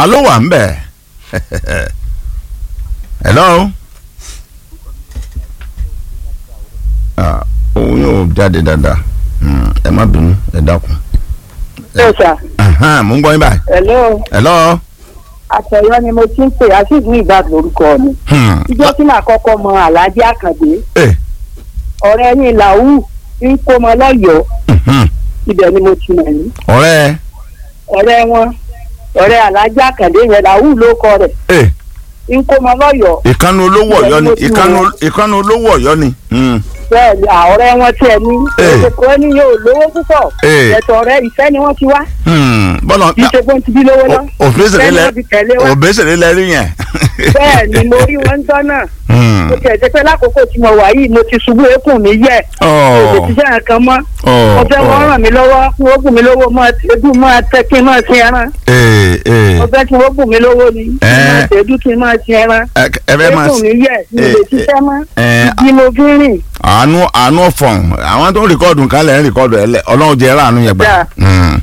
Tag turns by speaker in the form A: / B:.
A: ta ló wà ń bẹ̀ hello ah òun yóò jáde dáadáa Hmm, ẹ má bínú ẹ dákun
B: Ẹ sà,
A: Ahan, mo ń gbọ́ yín báyìí
B: hello,
A: hello
B: àtẹ̀yọ́ ni mo ti ń pè àṣìṣe ìgbà lórúkọ mi.
A: Hmm,
B: Ìjọ́ tí màá kọ́kọ́ mọ Àlàájì Àkàndé,
A: eh,
B: ọ̀rẹ́ yín Làwù ń kó mọ lọ́yọ̀ọ́,
A: mhm.
B: ibẹ̀ ni mo ti mọ̀ ní.
A: ọ̀rẹ́
B: Ọ̀rẹ́ wọn, ọ̀rẹ́ Àlàájì Àkàndé yẹn Làwù ló kọ rẹ̀,
A: eh,
B: ń kó mọ lọ́yọ̀ọ́.
A: ìkànnì olówó ọ̀yọ́ ni ìkànnì ìkànnì olówó ọ̀yọ́ ni Hmm,
B: Bẹ́ẹ̀ ni àọ̀rẹ́ wọn tiẹ̀ ní.
A: Eh.
B: Èkó ẹni yóò lówó púpọ̀.
A: Eh.
B: Ẹ̀tọ́ ọ̀rẹ́ ìfẹ́ ni wọ́n ti wá.
A: hmm, bọ́lá
B: Kì í ṣe pé wọ́n ti bí lówó lọ.
A: òbésèré
B: Ìfẹ́ ni
A: lẹ
B: wọ́n fi tẹ̀lé wa.
A: òbésèré lẹ rí yẹn.
B: Bẹ́ẹ̀ ni mo rí wọn jọ́ náà.
A: Hmm,
B: Mo tiẹ̀ jẹ́ pé lákòókò tí mo wà yìí mo ti ṣubú eékún mi yẹ̀. Èdè
A: ọ̀,
B: ti sẹ́yìn kan mọ́.
A: ọ̀,
B: mo fẹ́ wọ́n
A: ọ̀.
B: ràn mí lọ́wọ́ kí wọ́n bùn mí lówó máa tẹ́dú máa tẹ́ kí n máa sin ẹran
A: Eh, eh,
B: mo fẹ́ kí wọ́n bùn mí lówó ni kí n máa
A: Eh.
B: tẹ́dú kí n máa sin ẹran
A: ẹ ẹ fẹ́ máa
B: ẹkùn mi yẹ mi
A: eh,
B: lè ṣiṣẹ́ mọ́
A: eh,
B: bí mo fi ń rìn
A: àánú àánú ọ̀fọ̀n àwọn tó ń rìkọ́ọ̀dù kálẹ̀ ń rìkọ́ọ̀dù ẹ̀ lẹ̀ ọlọ́run jẹ́ ráàánú yẹn gbà.
B: Dáa.
A: Hmm,